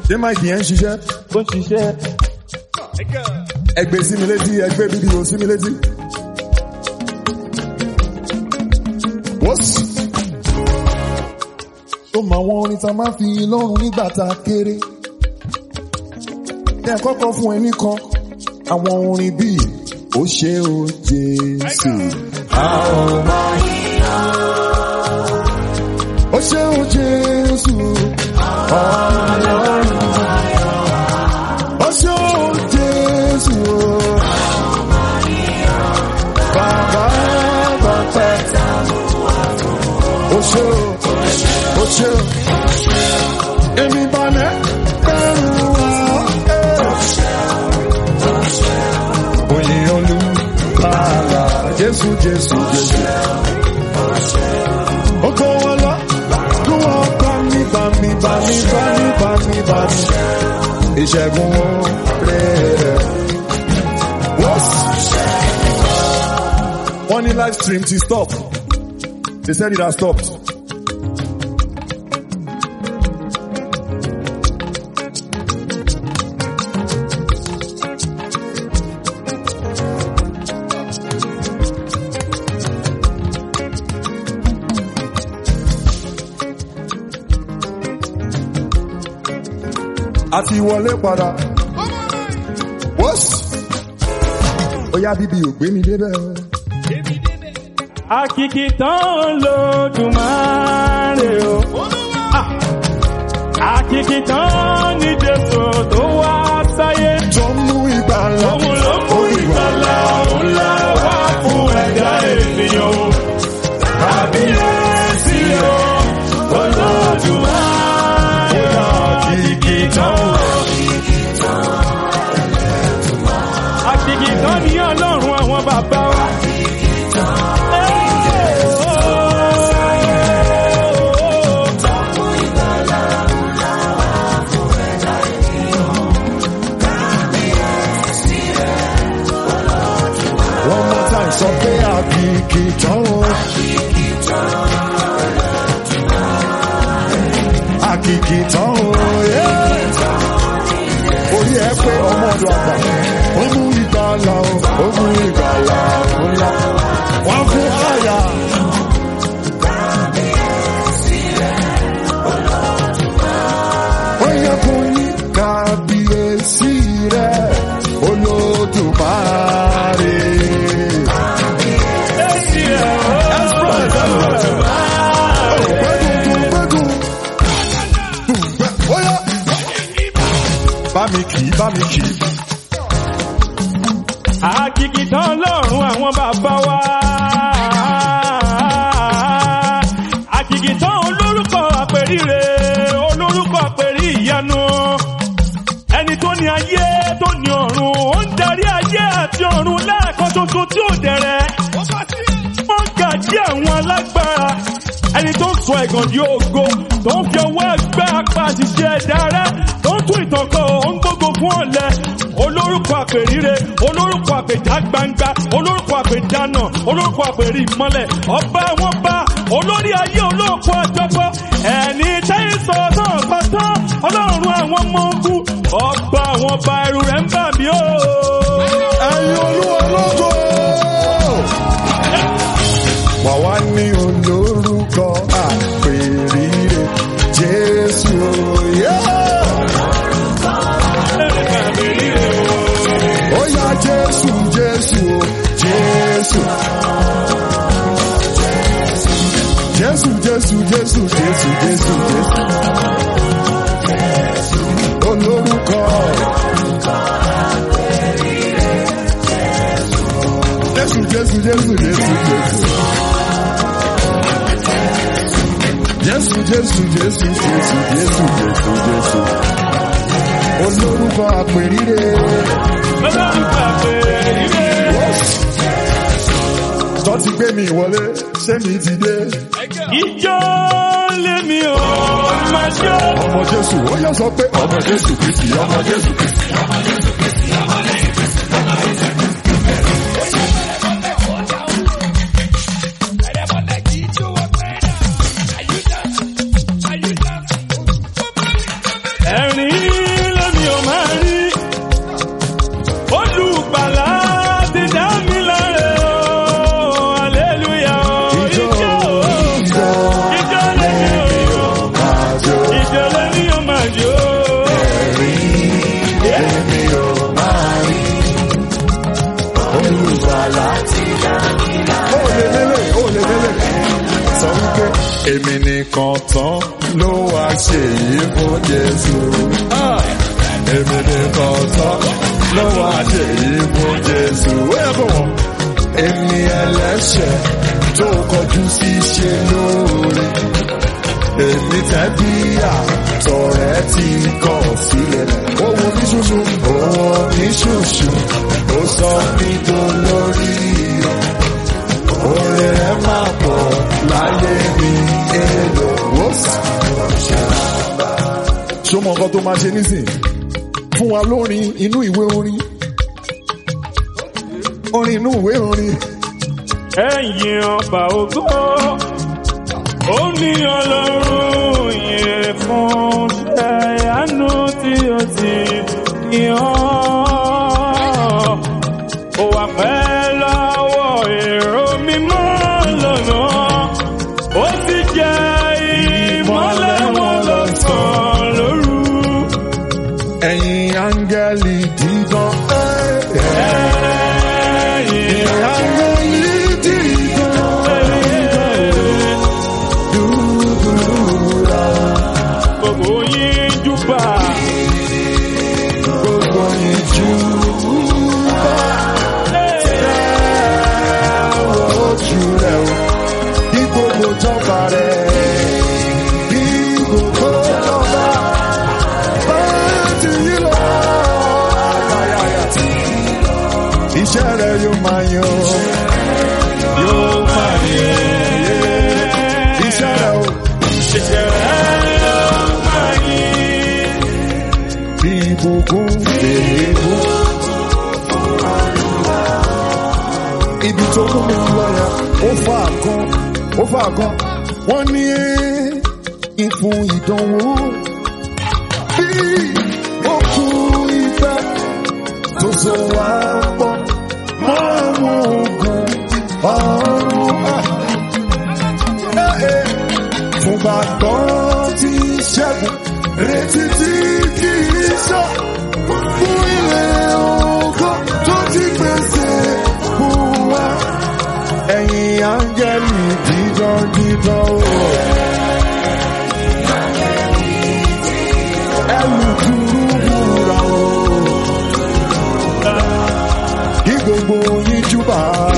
ṣé máìkì yẹn ń ṣiṣẹ́ ó ń ṣiṣẹ́. ẹgbẹ́ sí mi létí ẹgbẹ́ fídíò sí mi létí. wọ́sì. ó mọ àwọn orin tá a máa fi lọ́rùn nígbà tá a kéré. ní àkọ́kọ́ fún ẹni kan àwọn orin bíi ó ṣe ó Jésù. a ò máa ó ṣe ó Jésù. ọlọ́run ó ṣe ó Jésù. bàbá bàbá ó ṣe ó ó ṣe ó. èmi balẹ̀ bẹ̀rù wá. Oyin olùkàlà Jésù Jésù Jésù. Oko wọn lọ, kí wọ́n bá mi bá mi bá mi bá mi bá mi bá mi. Ìṣẹ́gun wọn rẹ̀. Wọ́n ní live stream ti stop. They said it has stopped. a ti wọlé padà. Wọ́sì. Ó yá bíbí ò gbé mi débẹ̀. Àkìkì tán lódùmarè o. Ah! Àkìkì tán ní Jésù tó wá sáyé. Tó mú ìgbàlà. Òun ló mú ìgbàlà ńlá wá fún ẹ̀dá ènìyàn o. Kábíyèsí o, Olódùmarè o. Àkìkì tán. Àkìkì tán ní Ọlọ́run àwọn bàbá wa. One more time sọ pé àkìkì tán o. Àkìkì tán o. yeah. Orí ẹ pé ọmọ ọdún àgbà. Ó mú ìgbàlà o. Ó mú ìgbàlà ńlá. Wọ́n fún àyà. Ó yẹ kó ní kábíyèsí rẹ̀ olódùmarè. Bá mi kì í, bá mi kì í. Àkìkì tán lọ́rùn àwọn bàbá wa. Àkìkì tán olórúkọ àpèríre, olórúkọ àpèrí ìyanu. Ẹni tó ní ayé tó ní ọ̀run, ó ń darí ayé àti ọ̀run lẹ́ẹ̀kan ṣoṣo tí ò dẹ̀rẹ̀. Wọ́n gàjí àwọn alágbára. Ẹni tó ń sọ ẹ̀gàn di ògo, tó ń fi ọwọ́ ẹgbẹ́ apá àṣìṣe ẹ̀dá rẹ̀, tó ń tún ìtànkọ́, ó ń gbógo fún ọ̀lẹ. Olórúkọ àpèríre, olórúkọ àpèjá gbangba, olórúkọ àpèjánà, olórúkọ àpèrí ìmọ́lẹ̀, ọba àwọn bá, olórí ayé olóòkú àjọpọ̀, ẹni tẹ́yìn sọ náà pátá, ọlọ́run àwọn ọmọ ogun, ọba àwọn ọba ẹrù rẹ̀ ń bà mí o. Ẹ̀yin olúwa lógo. Wà wá ní olórúkọ àpèrire Jésù. Yeah! Ó yá Jésù Jésù Jésù. Jésù Jésù Jésù Jésù Jésù Jésù. Olórúkọ. Jésù Jésù Jésù Jésù Jésù. Jésù Jésù Jésù Jésù Jésù Jésù Jésù. Olórúkọ àpèrire. Olórúkọ àpèríre. Tọ́ ti gbé mi wọlé, ṣé mi ti dé? Ìjọ lémi ò máa jó. Ọmọ Jésù, ó yẹ sọ pé ọmọ Jésù Kristi, ọmọ Jésù Kristi. Ẹ̀rín èmi nìkan tán ló wá ṣe yìí fún Jésù. Ah! èmi nìkan tán ló wá ṣe yìí fún Jésù. ó yẹ kó wọ́n. èmi ẹlẹ́ṣẹ̀ tó kọjú sí ṣe lóore. èmi tẹ́bí àtọ̀rẹ́ ti kọ̀ sílẹ̀. ó wo ní ṣoṣo. ó wo ní ṣoṣo. ó sọ mí dolórí rẹ̀. Orin rẹ̀ máa pọ̀ láyé mi èlò wọ́sà. Ṣó mọ nǹkan tó máa ṣe nísìn? Fún wa lórin inú ìwé orin. Orin inú ìwé orin. ẹ̀yin ọba ògo ó ní ọlọ́run yẹn fún ṣẹ́yánú tí ó ti yàn ó wà pẹ́ lọ́wọ́ èrò mímọ́ lọ́nà ó sì jẹ́ ìmọ́lẹ̀ wọn lọ́sàn-án lóru. Ẹ̀yin áńgẹ́lì dídán. ẹ̀yin Áńgẹ́lì dídán. Dúdúrà gbogbo yín júbà. gbogbo ìjú. ojú rẹ̀ o. Bí gbogbo jọba rẹ̀. Bí gbogbo jọba. Báyọ̀ ti yí lọ. Iṣẹ́ rẹ̀ yóò máa yan. Yóò máa yan. Iṣẹ́ rẹ̀ o. Bí ìbùkún èébú. Ibi tó mú mi lọ yẹn, ó fà kan, ó fà kan. Wọ́n ní ìfún ìdánwò. Bí òkú ìfẹ́ tó so wá pọ̀ mọ́ àwọn ogun ọ̀run. Ah fún gbàgbọ́ tí ṣẹ́gun retí tí kì í sọ fún ilé ògo tó ti pèsè fún wa. Ẹ̀yin áńgẹ́lì dídán dídán o. Ẹlùkùrú búra o. Kí gbogbo yín júbà.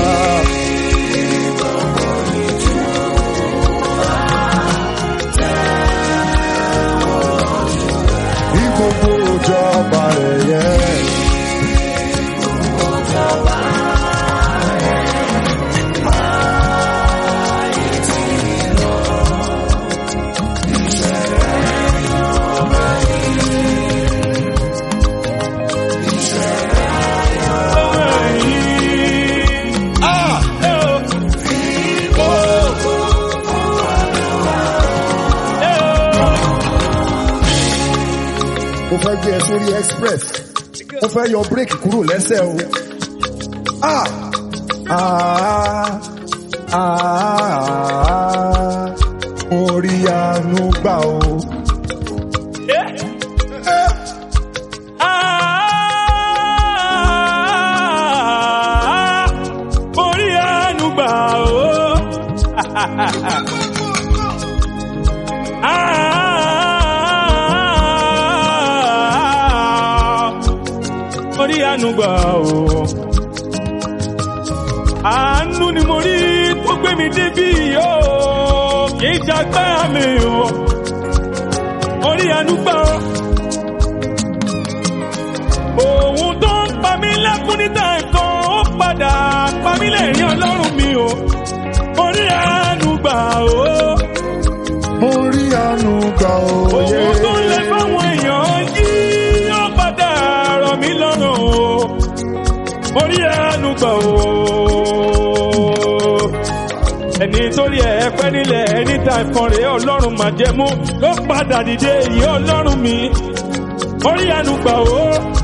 Kí gbogbo ìjọba rẹ̀ yẹ. mo fẹ́ gbé ẹ sórí express mo fẹ́ yọ bírèkì kúrò lẹ́sẹ̀ o. Ah! Ah! Ah! mo rí àánú gbà o. Orí àánú gbà ó. Orí àánú gbà ó. Àánú ni mo rí tó gbé mi débí yóò kì í jagbá mi o. Orí àánú gbà ó. Òun tó ń pa mí lẹ́kún níta nǹkan ó padà pa mí lẹ́rìn ọlọ́run mi o. Orí àánú gbà ó. mo rí àánú gbà o. Òun tó ń lẹ fáwọn èèyàn yí ó padà rọ̀ mí lọ́rùn o. Orí àánú gbà ó. Ẹni torí ẹ̀ pẹ́ nílẹ̀ ẹni tá ìkan rèé ọlọ́run máa jẹ mú ló padà dìde èyí ọlọ́run mi. Orí àánú gbà ó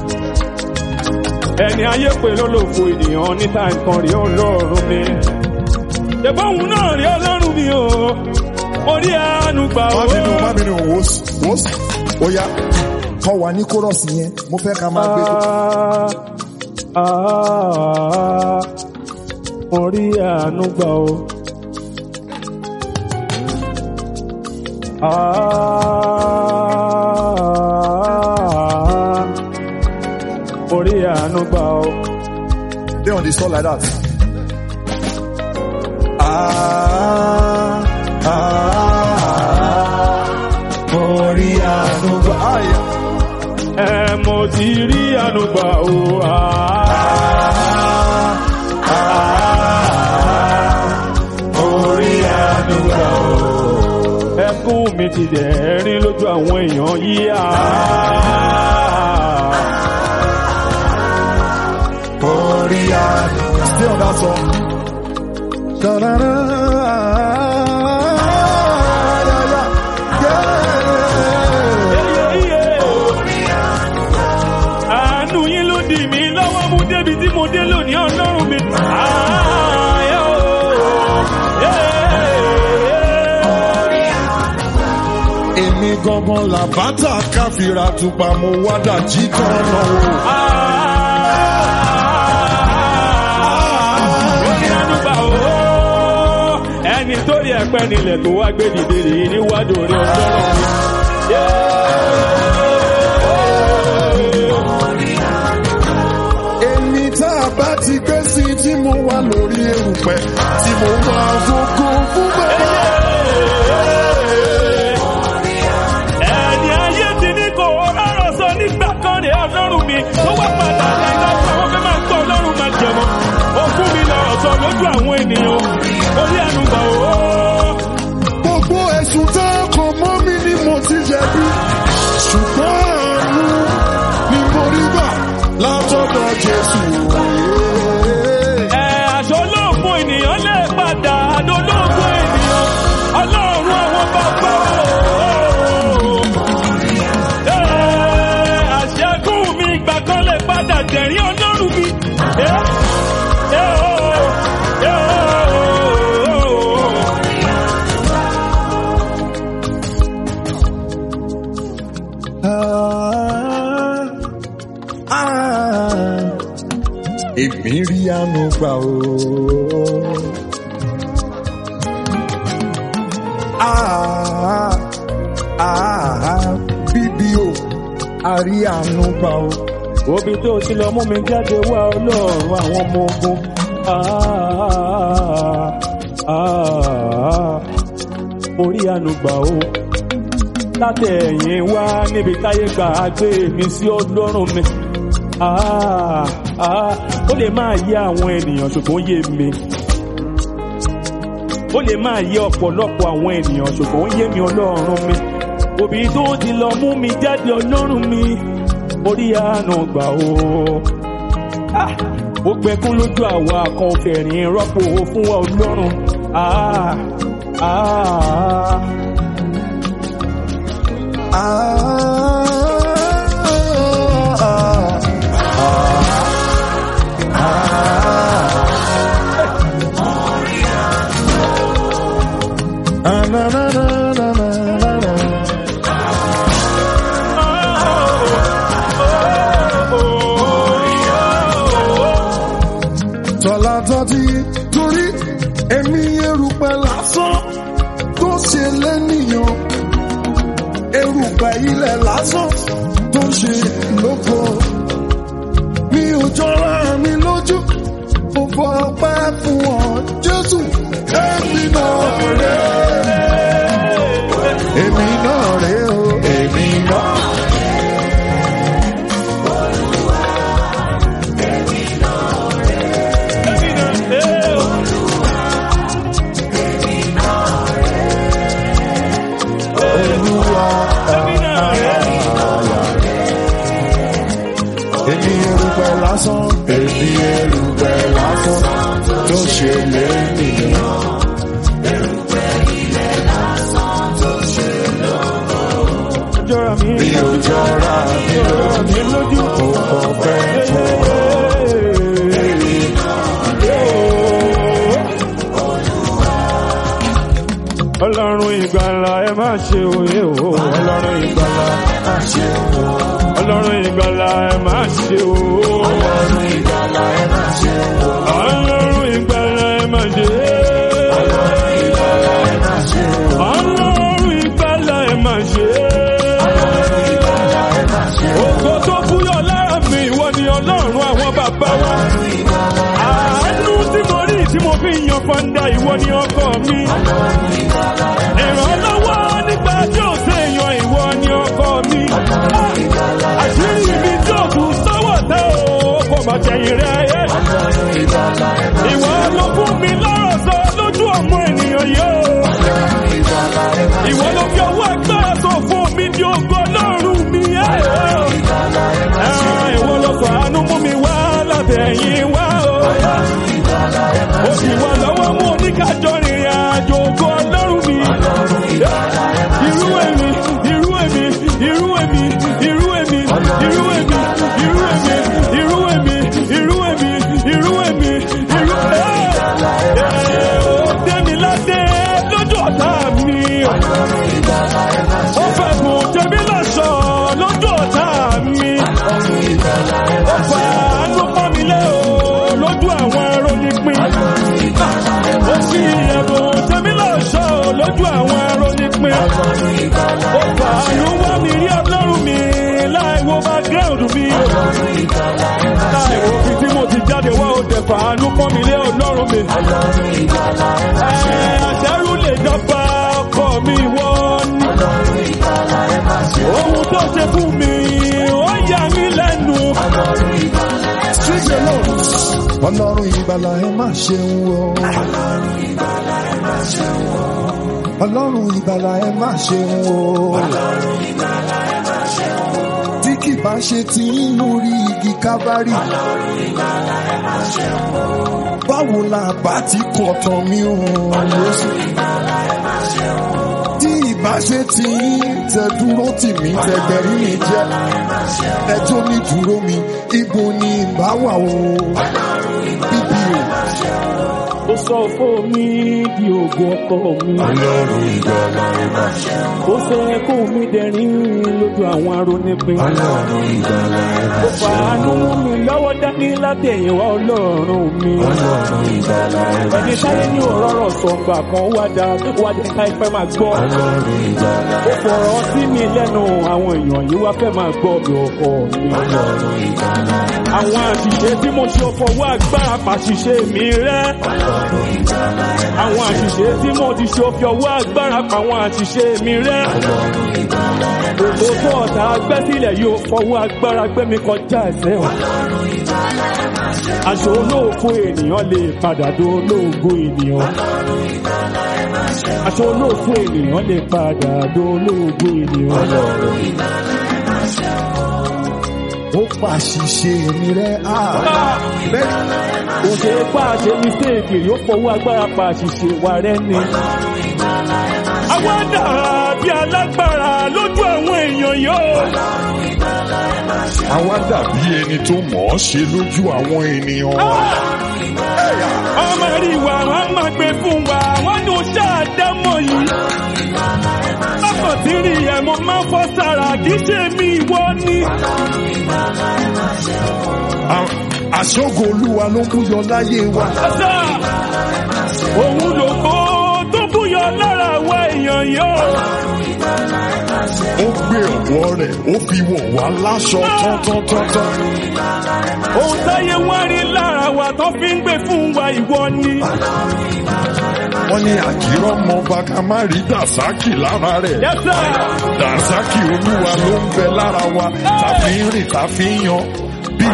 ẹni ayé pé lólòfo ènìyàn níta nǹkan rí ọlọ́run mi. ṣèbọn òun náà rí ọlọ́run mi o orí àánú gbà ó. má bínú má bínú wòsì wòsì ó yá kọ́ wa ní kórọ̀sì yẹn mo fẹ́ ká máa gbé. Ah, ah, orí àánú gbà ó. Ah, orí àánú gbà ó. Stay on the store like that. Ah, ah, orí àánú gbà. Ah, yeah. ẹ mo ti rí àánú gbà ó. Ah, ah, orí àánú gbà ó. ẹkún mi ti dẹ̀rín lójú àwọn èèyàn yìí. Orí àánú. Stay on that song. Da-da-da. Yeah, yeah. àánú yín ló dì mí lọ́wọ́ mú débi tí mo dé lónìí ọlọ́run mi. Ààyè o. Èmi gangan làbátà káfíra tupa mo wá dàjí kan náà wò. Orí àánú gbà ó. ẹni tó rí ẹ̀pẹ́ nílẹ̀ tó wá gbé dìde rèé níwájú orí ọlọ́run mi. Èmi tá a bá ti gbé sí tí mo wà lórí erùpẹ̀ tí mo wà fògo fún bàbá. ẹni ayé ti ní kò rọrọ sọ nígbà kan ní ọlọ́run mi tó wá padà lẹ́yìn àwọn fẹ́ máa gbọ́ ọlọ́run máa jẹmọ́ ó fún mi lọ́rọ̀ sọ lójú àwọn ènìyàn orí àánú gbà ó. Gbogbo ẹ̀sùn tá a kàn mọ́ mi ni mo ti jẹ̀bi. Ṣùgbọ́n àánú ni mo rí gbà látọ̀dọ̀ Jésù. ẹ aṣọ olóògùn ènìyàn lè padà adolóògùn ènìyàn ọlọ́run àwọn bàbá o. àṣẹkùn mi ìgbà kan lè padà dẹ̀rín ọlọ́run mi. Ẹ, ẹ o, ẹ o. Ah, ah, Èmi rí àánú gbà o. Ah, ah, Bíbí o, a rí àánú gbà o. Obi tó ti lọ mú mi jáde wá ọlọ́run àwọn ọmọ ogun. Ah, ah, Orí ànúgbà o. Látẹ̀yìn wá níbi táyé gbà á gbé mi sí ọlọ́run mi. Ah, ah, Ó lè máa yé àwọn ènìyàn ṣùgbọ́n ó yé mi. Ó lè máa yé ọ̀pọ̀lọpọ̀ àwọn ènìyàn ṣùgbọ́n ó yé mi ọlọ́run mi. Òbí tó ti lọ mú mi jáde ọlọ́run mi orí àánú gbà ó. Ah, ó gbẹkún lójú àwa kan fẹ̀rín rọ́pò fún wa ọlọ́run. Ah, ah, Tọ́lá tọ́tí torí èmi erùpẹ̀ lásán tó ṣe lẹ́nìyàn. Erùpẹ̀ ilẹ̀ lásán tó ṣe lóko. Mi ò jọra mi lójú, mo fọ ọpẹ́ fún ọ, Jésù. Èmi náà rè é. Èmi náà rè é o. Èmi náà. Olúwa. Èmi erùpẹ̀ lásán, èmi erùpẹ̀ lásán tó ṣe lẹ́nìyàn. jọra mi. Mi ò jọra mi jọra mi lójú. ò ọpẹ́ fún ọ. Ọlọ́run ìgbàlà ẹ má ṣe òye o. Ọlọ́run ìgbàlà Má ṣe wò ó. Ọlọ́run ìgbàlà ẹ má ṣe o. Ọlọ́run ìgbàlà ẹ má ṣe wò ó. Ọlọ́run ìgbàlà ẹ má ṣe. Ọlọ́run ìgbàlà ẹ má ṣe wò ó. Ọlọ́run ìgbàlà Ògo tó búyọ̀ lára mi, ìwọ ni ọlọ́run àwọn bàbá wa. Àánú tí mo rí tí mo fi yan fanda, ìwọ ni ọkọ mi. Ìrànlọ́wọ́ nígbà tí ò séèyàn, ìwọ ni ọkọ mi. Àṣírí mi tí ò tún sọ́wọ́ tẹ́ o, kò má jẹ̀yìn rẹ̀ ayé. Ìwọ ló fún mi lọ́rọ̀ sọ lójú ọmọ ènìyàn yóò. Ìwọ ló fi ọwọ́ agbára sọ fún mi di ogo ọlọ́run mi. Ah, Ìwọ ló sọ àánú mú mi wá látẹ̀yìn wá o. Ó sì wà lọ́wọ́ mú oníkájọ rìnrìn àjò ogo ọlọ́run mi. Irú èmi, irú èmi, irú èmi, irú èmi, irú èmi, irú èmi, irú èmi, irú èmi, irú èmi, irú èmi. Ó dẹ́mi ládé lójú ọ̀tá mi. Ó fẹ́ kùn tẹ̀mí lọ́sọ̀ lójú ọ̀tá mi. Ó fà ánú pọ́n mi lé o lójú àwọn arónípin. Ó fi ẹ̀bùn tẹ̀mí lọ́sọ̀ lójú àwọn arónípin. Ó fà ánú wá mi rí ọlọ́run mi láì wo background mi. Láì wo fi tí mo ti jáde wá ó dẹ̀ fà ánú pọ́n mi lé ọlọ́run mi. Ẹ̀, Àṣẹ́rù lè jọba ọkọ mi wọ́n ní. Ohun tó ṣe fún mi, ó yà mí lẹ́nu. Sing the Lord. Ọlọ́run ìgbàlà ẹ má ṣeun o. Ọlọ́run ìgbàlà ẹ má ṣeun o. Tí kì bá ṣe ti ń lórí igi kábárì. Báwo la bá ti kọ̀ tán mi ò Jésù? Tí ìbá ṣe ti ń tẹ dúró tì mí tẹgbẹ̀rí mi jẹ́. Ẹjọ́ mi dúró mi, ibo ni ìbá wà o? Bíbí o. Ó sọ fún mi di ògùn ọkọ mi. Ọlọ́run ìgbàlà ẹ má ṣeun. Ó fẹ́ kó mi dẹ̀rín lójú àwọn arónípin. Ọlọ́run ìgbàlà ẹ má Ó fàánú mú mi lọ́wọ́ dání látẹ̀yìnwá ọlọ́run mi. Ọlọ́run ìgbàlà ẹ má Ẹni táyé ní òróró sọ̀gbà kan wá dá wá dé ká ìfẹ́ máa gbọ́. Ọlọ́run ìgbàlà Ó fọ̀rọ̀ sí mi lẹ́nu àwọn èèyàn yìí wá fẹ́ máa gbọ́ mi ọkọ mi. Ọlọ́run ìgbàlà ẹ má Àwọn àṣìṣe tí mo ṣe fọwọ́ agbára pàṣìṣe mi rẹ́. Àwọn àṣìṣe tí mo ti ṣe fi ọwọ́ agbára pa àwọn àṣìṣe mi rẹ́. Gbogbo tó ọ̀tá gbẹ́ sílẹ̀ yóò fọwọ́ agbára gbé mi kọjá ẹsẹ̀ wọn. Aṣọ olóòfo ènìyàn lè padà do olóògo ènìyàn. Aṣọ olóòfo ènìyàn lè padà do olóògo ènìyàn. ó pàṣìṣe mi rẹ́ á. Kò ṣe é pa àṣẹ mistake yóò fọwọ́ agbára pa àṣìṣe wa rẹ́ ni. Àwọn dàbí alágbára lójú àwọn èèyàn yóò. Àwa dàbí ẹni tó mọ̀ ọ́ ṣe lójú àwọn ènìyàn. Ọmọ rí wa, wọ́n máa gbé fún wa, wọ́n ní oṣù àdámọ̀ yìí. Lọ́kàn tí rí ẹ̀ mo máa ń fọ́ sára, kì í ṣe mi ìwọ ni. À- Àṣọ́gun Olúwa ló ń búyọ láyé wa. Ọ̀sà, òun lògbó tó búyọ lára àwọn èèyàn yóò. Ó gbé ọ̀wọ́ rẹ̀, ó fi wọ̀ wá láṣọ tán-tán-tán-tán. Ohun táyé wá rí lára wa tó fi ń gbé fún wa ìwọ ni. Wọ́n ní àkírọ́ mọ bàkà má rí Dàsákì lára rẹ̀. Yẹ́sà, Dàsákì Olúwa ló ń bẹ lára wa. Tàfi ń rìn, tàfi ń yan. Bí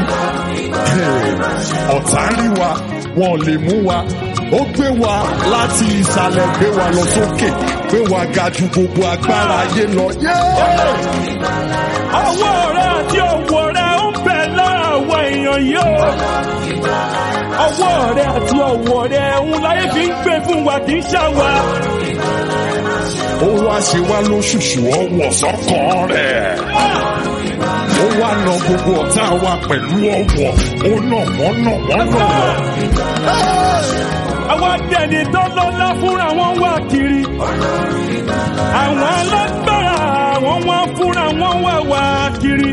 ọ̀tá rí wa, wọn lè mú wa. Ó gbé wa láti ìsàlẹ̀ gbé wa lọ sókè. Gbé wa ga ju gbogbo agbára ayé lọ. Yeah! ọwọ́ rẹ̀ àti ọwọ́ rẹ̀ ń bẹ lára àwọn èèyàn yóò. Ọwọ́ rẹ̀ àti ọwọ́ rẹ̀ ń láyé fi ń gbé fún wa kì í ṣàwà. ó wá ṣe wá lóṣùṣù ọwọ́ sọ́kàn rẹ̀. ó wá na gbogbo ọ̀tá wa pẹ̀lú ọwọ́ ó nà wọ́n nà wọ́n nà wọ́n. Àwọn adẹ́ni tó lọ́lá fúnra wọn wá kiri. Àwọn alágbára àwọn wá fúnra wọn wá wá kiri.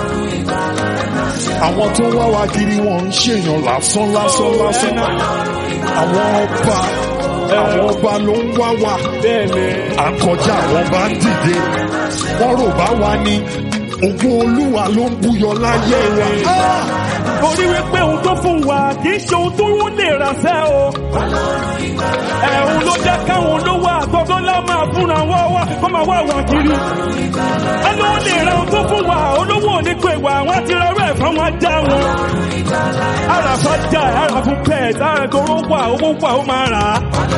àwọn tó wá wa kiri wọn ń ṣèyàn lásán lásán lásán. àwọn ọba àwọn ọba ló ń wá wa. Bẹ́ẹ̀ni, àkọjá àwọn bá ń dìde wọ́n rò bá wa ní ògùn olúwa ló ń búyọ láyé wa. Ah! torí wípé ohun tó fún wa kì í ṣe ohun tó wọ́n lè rà sẹ́ o. ẹ̀hún ló jẹ́ káwọn olówó àtọ́gbọ́ lá máa fúnra wọ́n wá kó máa wá wà kiri. ẹni wọ́n lè ra ohun tó fún wa olówó ò ní pè wá àwọn àti rẹ̀ rẹ̀ fáwọn ajá wọn. ara fàjà ara fún pet ara ìgboro wà owó wà ó máa rà á.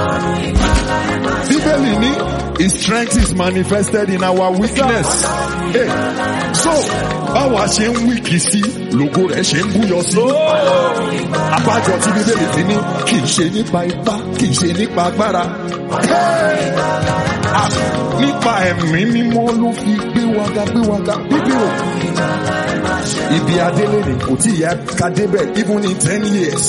Bíbélì ní his strength is manifested in our weakness. Hey, so báwa ṣe ń wíkì sí lògo rẹ̀ ṣe ń búyọ sí. Abájọ tí Bíbélì fi ní kì í ṣe nípa ipá kì í ṣe nípa agbára. Hey! Ah, Nípa ẹ̀mí mímọ́ ló fi gbé waga gbé waga bíbí o. Ibi adélé ni kò tí ìyá ká débẹ̀ even in ten years.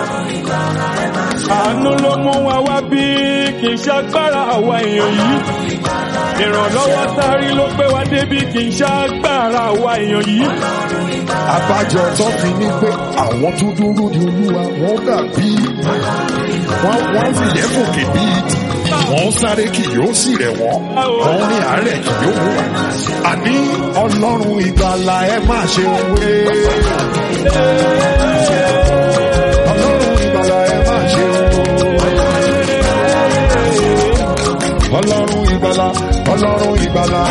àánú ló mú wa wá bí kì í ṣàgbára àwa èèyàn yìí ìrànlọ́wọ́ sáré ló gbé wa débi kì í ṣàgbára àwa èèyàn yìí Abájọ tó fi ní pé àwọn tó dúró ní olúwa wọ́n dàbí wọ́n wọ́n fi yẹ fòkè bí ìdí. Wọ́n sáré kì yóò sì rẹ̀ wọ́n. Wọ́n ní àárẹ̀ kì yóò mú wa. Àní ọlọ́run ìgbàlà ẹ máa ṣe wé. Ọlọ́run ìgbàlà ẹ máa ṣe wé. Ọlọ́run ìgbàlà ọlọ́run ìgbàlà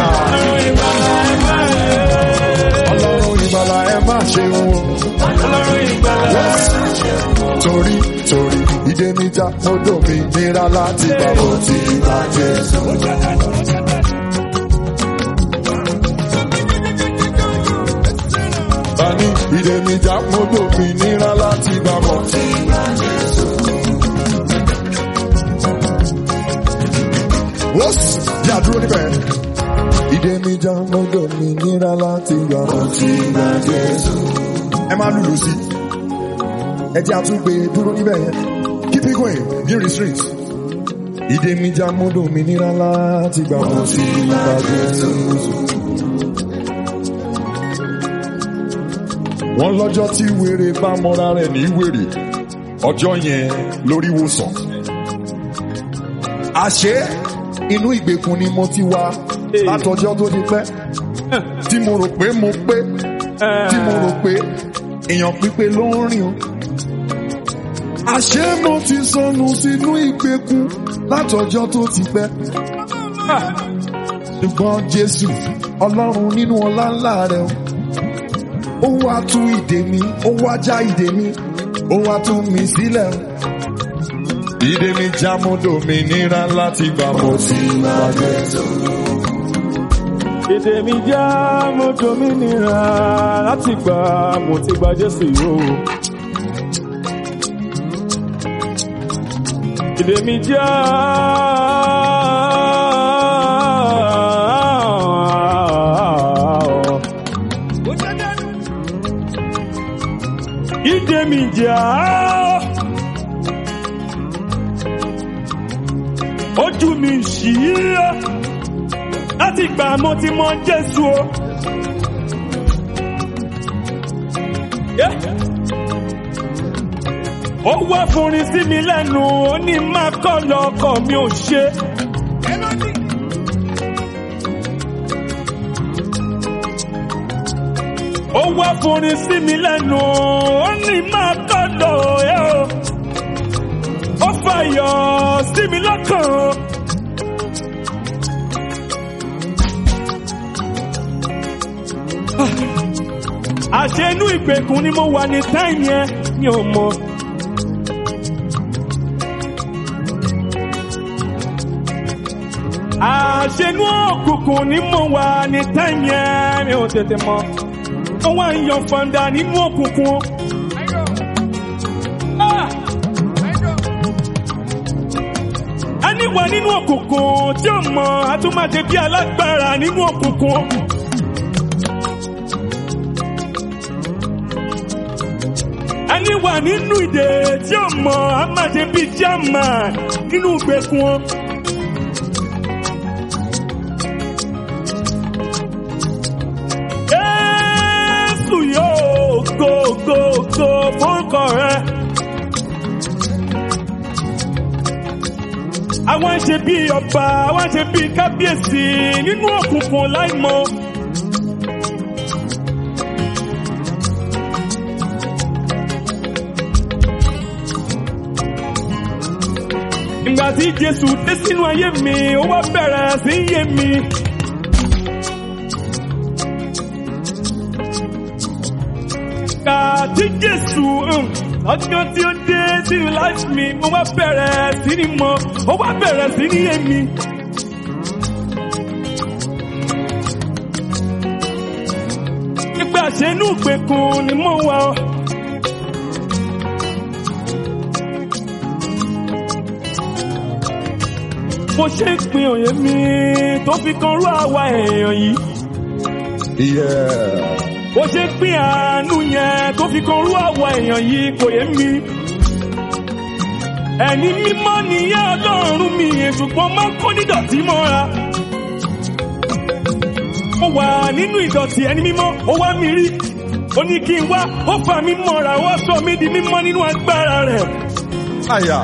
ọlọ́run ìgbàlà ẹ máa ṣe wé. Torí torí ìdè mi já mọ́tò mi nira láti gbà bọ́ tí ìgbà Jésù. Bani ìdè mi já mọ́tò mi nira láti gbà bọ́ tí ìgbà Jésù. Wọ́sì yà dúró níbẹ̀. Ìdè mi já mọ́tò mi nira láti gbà bọ́ tí ìgbà Jésù. Ẹ máa lùlù sí i ẹ jẹ́ àtúgbè dúró níbẹ̀ yẹn keep it going be restraint. ìdè mi já mọ́dọ̀ mi nira láti gbà wọ́n sí ìbàdí Jésù. wọ́n lọ́jọ́ tí wèrè bá mọ́ra rẹ̀ ní wèrè ọjọ́ yẹn lórí wòsàn. àṣé inú ìgbèkùn ni mo ti wá látọjọ́ tó ti pẹ́ tí mo rò pé mo pé tí mo rò pé èèyàn pípé ló ń rìn o. Àṣé mo ti sọnù sínú ìgbèkùn látọjọ́ tó ti pẹ́. Ṣùgbọ́n Jésù Ọlọ́run nínú ọlá ńlá rẹ̀ o. Ó wá tú ìdè mi, ó wá já ìdè mi, ó wá tú mi sílẹ̀ o. Ìdè mi já mo dòmìnira láti gbà mo sí ìgbà Jésù. èdè mi já mo dominira láti gbà mo ti gba jésù yóò. èdè mi já. ìdè mi já. ojú mi ṣí láti gbà mo ti mọ jésù o. Yeah. ó wá fúnrin sí mi lẹ́nu ó ní má kọ́ lọ́kọ̀ mi ò ṣe. ó wá fúnrin sí mi lẹ́nu ó ní má kọ́ lọ́ ẹ̀ o. ó fàyọ̀ sí mi lọ́kàn. àṣẹ inú ìgbèkùn ni mo wà ní táìmù yẹn mi ò mọ. àṣẹ inú òkùnkùn ni mo wà ní táìmù yẹn mi ò tètè mọ. ó wá ń yan fanda nínú òkùnkùn. Ah! ẹni wà nínú òkùnkùn tí ó mọ àtúmọ̀tẹ́ bí alágbára nínú òkùnkùn. ẹni wà nínú ìdè tí ó mọ àmàṣe bíi jáàmà nínú ìgbèkùn wọn. Jésù yóò go go go fórúkọ rẹ. Àwọn ṣe bíi ọba, àwọn ṣe bíi kábíyèsí nínú òkùnkùn láìmọ̀. tí Jésù dé sínú ayé mi, ó wá bẹ̀rẹ̀ sí í yé mi. Kà tí Jésù um, ọjọ́ tí ó dé sínú life mi, mo wá bẹ̀rẹ̀ sí ní mọ̀, ó wá bẹ̀rẹ̀ sí ní yé mi. Nígbà ṣe inú ìgbèkùn ni mo wà ọ́. Mo ṣe ń pin òye mi tó fi kan rú àwa èèyàn yìí. Yeah. Bó ṣe ń pín àánú yẹn tó fi kan rú àwa èèyàn yìí kò yé mi. Ẹni mímọ́ nìyẹn ọlọ́run mi ṣùgbọ́n máa ń kó nídọ̀tí mọ́ra. Mo wà nínú ìdọ̀tí ẹni mímọ́, ó wá mi rí. Ó ní kí n wá, ó fà mí mọ́ra, ó sọ mí di mímọ́ nínú agbára rẹ̀. Àyà.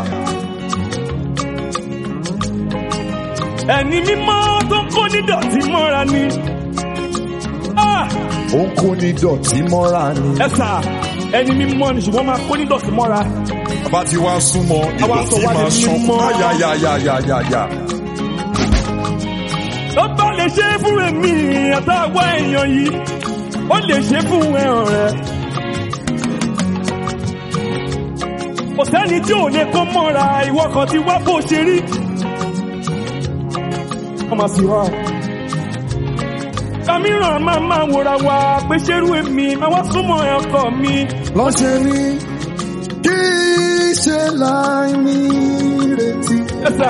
Ẹni mímọ́ tó ń kó nídọ̀tí mọ́ra ni. Ah! Ó ń kó ní dọ̀tí mọ́ra ni. Ẹ sà, ẹni mímọ́ ni ṣùgbọ́n máa kó nídọ̀tí mọ́ra. Bàbá ti wá súnmọ́ Àwa sọ ìdọ̀tí wá di máa ṣan. mímọ́. Àyàyàyàyàyà. Ó bá lè ṣe é fún èmi àtàwọn èèyàn yìí, ó lè ṣe é fún ẹ ọ̀rẹ́. Kò sẹ́ni tí ò lè kó mọ́ra ìwọ kan ti wá bó ṣe rí. Wọ́n máa sì wá. Kàmíràn máa máa wòra wa pé ṣerú èmi máa wá súnmọ́ ẹ ọkọ mi. Lọ́ṣẹ̀ ni kì í ṣe láì ní retí. Ẹ sà,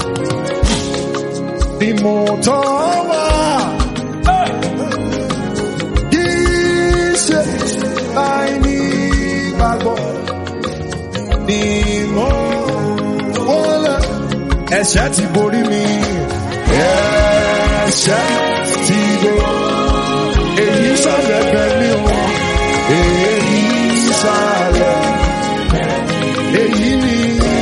Bí mo tọ́ wá, ẹ kì í ṣe láì ní gbàgbọ́. Ni mo wọlé. Ẹ̀ṣẹ̀ ti borí mi. Ẹ̀ṣẹ̀ ti borí. Èyí sálẹ̀ bẹ̀mí o. Èyí sálẹ̀. Èyí ni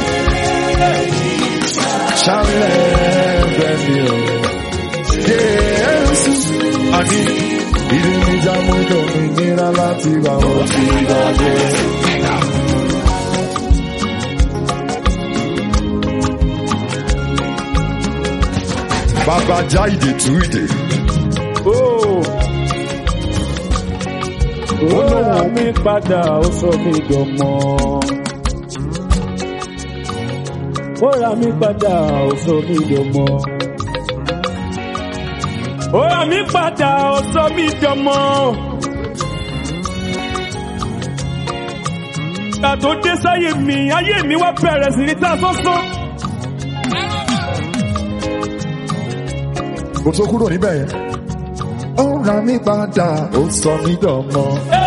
sálẹ̀ bẹ̀mí o. Jésù. Àní ìdí mi já mú ìdòmìnira láti wà ó ti gbàgbé. Bàbá já ìdè tú ìdè. ó. Ó rà mí padà, ó sọ mí dọ̀mọ́. Ó rà mí padà, ó sọ mí dọ̀mọ́. Ó rà mí padà, ó sọ mí dọ̀mọ́. Ìgbà tó dé sáyé mi, ayé mi wá bẹ̀rẹ̀ sí ní ta sọ́sọ́. Kò tó kúrò níbẹ̀ yẹn. Ó ra mí padà, ó sọ mí dọ̀mọ́.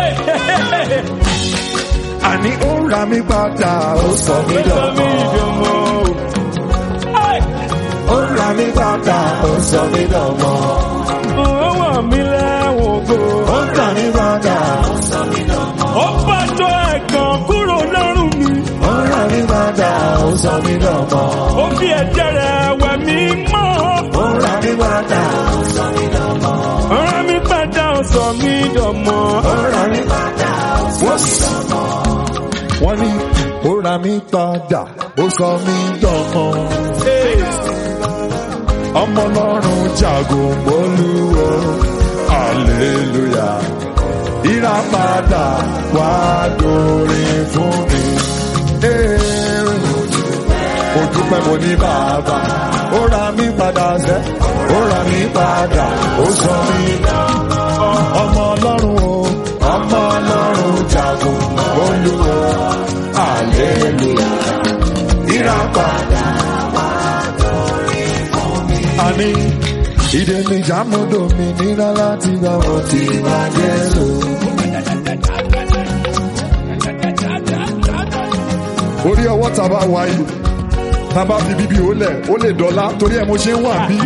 Àní ó ra mí padà, ó sọ mí Ó sọ mí dọ̀mọ́. dọ̀mọ́. Ẹ́! Ó ra mí padà, ó sọ mí dọ̀mọ́. Ó wà mí lẹ́wọ̀n kò. Ó ra mí padà, Ó bàjọ́ ẹ̀gàn kúrò lọ́rùn mi. ó ra mí padà, ó sọ mí dọ̀mọ́. Ó fi ẹ̀jẹ̀ rẹ̀ wẹ̀ mí mọ́. Ó ra mí padà, Ọ̀rọ̀ mi padà ó sọ mí dọ̀mọ́. ó ra mí padà, ó sọ mí dọ̀mọ́. Wọ́n ní ó ra mí padà, ó sọ mí dọ̀mọ́. ọmọ ọlọ́run jagun bolúwo hallelujah ìràpadà wá dórin fún mi. Ee, mo dúpẹ́ mo ní bàbá ó ra mí padà sẹ́ ó ra mí padà ó sọ mí ọmọ ọlọ́run o ọmọ ọlọ́run jagun bolúwo hallelujah ìràpadà àní ìdè mi jàmúdò mi nílá láti gbà wọ́n ti wá Jésù. orí ọwọ́ tàbá wá yìí tàbá fi bíbí ó lẹ̀ ó lè dọ́là torí ẹ̀ mo ṣe ń wà bí.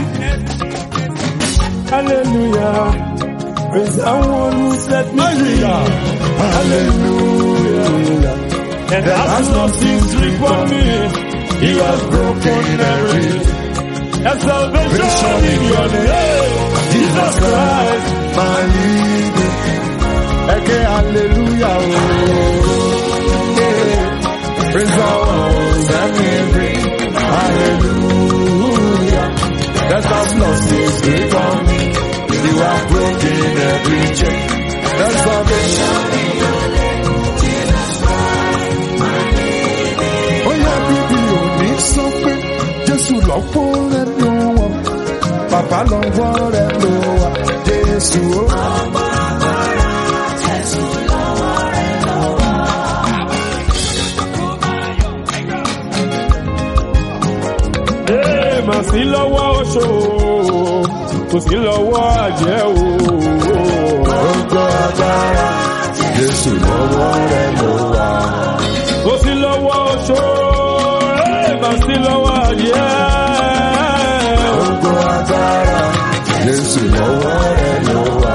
Hallelujah. Praise the one who set me free. hallelujah. And has nothing stripped from me. He has broken every And salvation in your name. Jesus Christ. my leader. Ẹ̀kẹ́ hallelujah o. Yeah. Praise the Lord, set me free. Hallelujah. Death has lost its grip on me. You have broken every chain. That's salvation. Ó yá bíbí òní sọ pé Jésù lọ́pọ̀ rẹ̀ ló wà. Bàbá lọ́wọ́ rẹ̀ ló wà. Jésù ó. Ee, mà sí lọ́wọ́ oṣó kò sí lọ́wọ́ àjẹ́ o. Gbogbo agbára Jésù lọ́wọ́ rẹ̀ ló wà. kò sí lọ́wọ́ oṣó ee, mà sí lọ́wọ́ àjẹ́. Gbogbo agbára Jésù lọ́wọ́ rẹ̀ ló wà.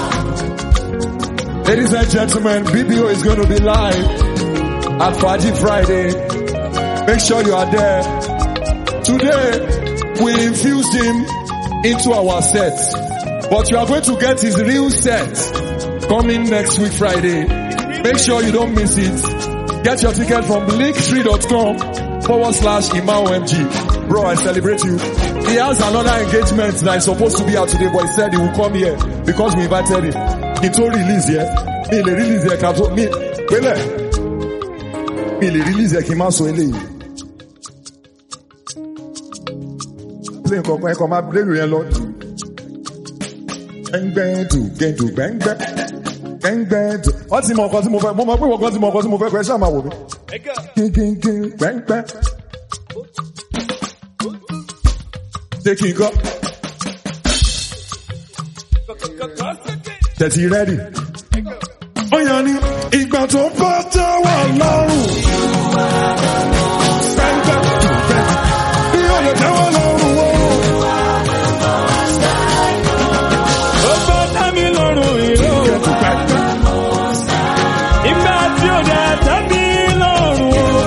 Ladies and gentlemen, BBO is going to be live at Faji Friday. Make sure you are there. Today, we infused him into our set. But you are going to get his real set coming next week Friday. Make sure you don't miss it. Get your ticket from linktree.com forward slash ImaoMG. Bro, I celebrate you. He has another engagement that is supposed to be out today, but he said he will come here because we invited him. He told release here. Me le release here, Kato. Me, wele. Me le release here, Kima so eléyìí. Play nǹkan kan ẹ̀kọ́ máa play lu yẹn lọ. Gbẹ́ngbẹ́ dù gẹ̀dù gbẹ́ngbẹ́. Gbẹ́ngbẹ́ dù. Wọ́n ti mọ ọkọ tí mo fẹ́. Mo mọ pé wọ́n kan ti mọ ọkọ tí mo fẹ́ kọ́ ẹ ṣáà máa wò mí. Gíngíngín gbẹ́ngbẹ́. Ṣé kí n kọ́? Tẹ̀sí rẹ́dì. Ó yàn ní ìgbà tó bá tẹ́wọ̀ lọ́rùn. Gbẹ́ngbẹ́ dù gbẹ́ngbẹ́. Bí ó lè tẹ́wọ̀ lọ́rùn wọ́n. ó bá dá mi lọ́rùn ìró. Gẹ̀dù gbẹ́ngbẹ́. ìgbà tí ó dẹ̀ tẹ́ mi lọ́rùn o.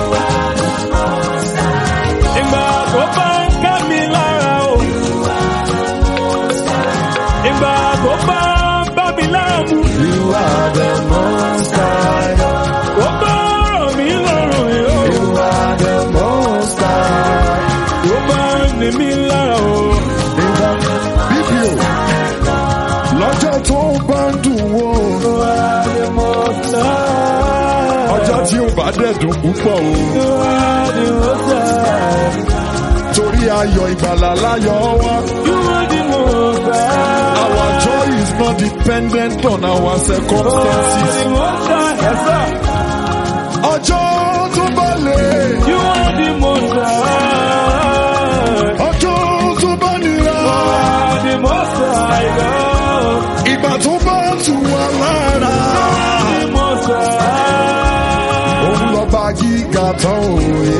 ìgbà tó bá ń ká mi lára o. ìgbà tó bá ń bá mi láàmú. You are the most high. ó bá rọ̀ mí lọ́rùn ìró. You are the most high. ó bá ń ní mi lára o. Ìwọ bíbí o. Lọ́jọ́ tó bá ń dùn wò. Ọjọ́ tí ó bá dẹ̀ dùn púpọ̀ o. Torí ayọ̀ ìgbàlà láyọ̀ wá. Our joy is not dependent on our circumstances. Ọjọ́ tó bá lè. Ọjọ́ tó bá nira. Ìgbà tó bá tù wá lára. Òun lọ bá gíga tán òye.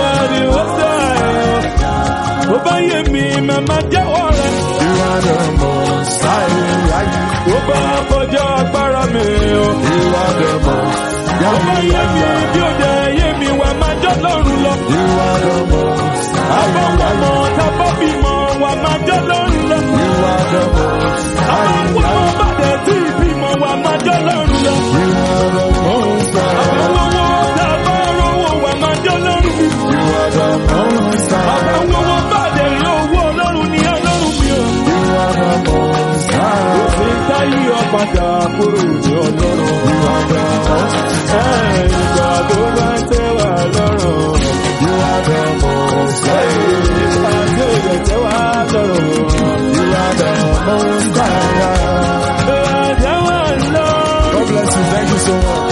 Bó bá yé mi, màmá jẹ́wọ́ rẹ̀. You are the most high. Bó bá kọjá agbára mi o. You are the most Bó bá yé mi, bí ó jẹ́ yé mi, wà máa jọ́ lọ́rùn lọ. You are the most Àbọ̀wọ̀mọ̀ tábọ̀ bímọ, wà máa jọ́ lọ́rùn lọ. You are the most Àbọ̀wọ̀mọ̀ bàdẹ̀ tí ìbímọ, wà máa jọ́ lọ́rùn lọ. You are the most Àbọ̀wọ̀mọ̀ tábọ̀ rówó, wà máa jọ́ lọ́rùn mi. You are the most Àbọ̀wọ̀mọ̀ bàdẹ̀ rí owó ọlọ́run ní ọlọ́run mi o. You are the most Òfin táyé ọ̀padà kúrò ní ọlọ́run. You are the most Ìgbà tó bá ń tẹ́wà lọ́rùn. You are the most Ìgbà tó lè tẹ́wà lọ́rùn. You are the most high. Ìgbà tẹ́wà lọ́rùn. God bless you. Thank you so much.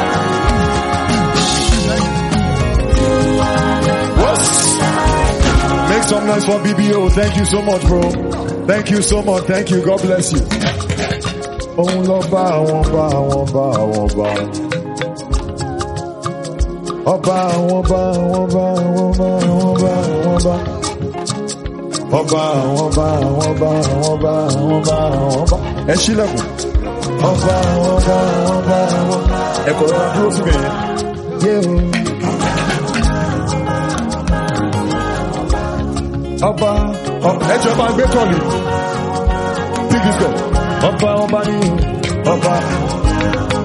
What? Make some noise for BBO. Thank you so much, bro. Thank you so much. Thank you. God bless you. Òun lọ bá àwọn bá àwọn bá àwọn bá. Ọba àwọn bá àwọn bá àwọn bá àwọn bá àwọn bá. Ọba àwọn bá àwọn bá àwọn bá àwọn bá àwọn bá. Ẹ ṣílẹ̀kùn. Ọba àwọn bá àwọn bá àwọn bá. Ẹ kọ̀ rọra dúró síbẹ̀ yẹn. Yé o. Ọba ẹjọ́ bá gbé kọ́ọ̀lì. Pick this call. Ọba ọba ní ọba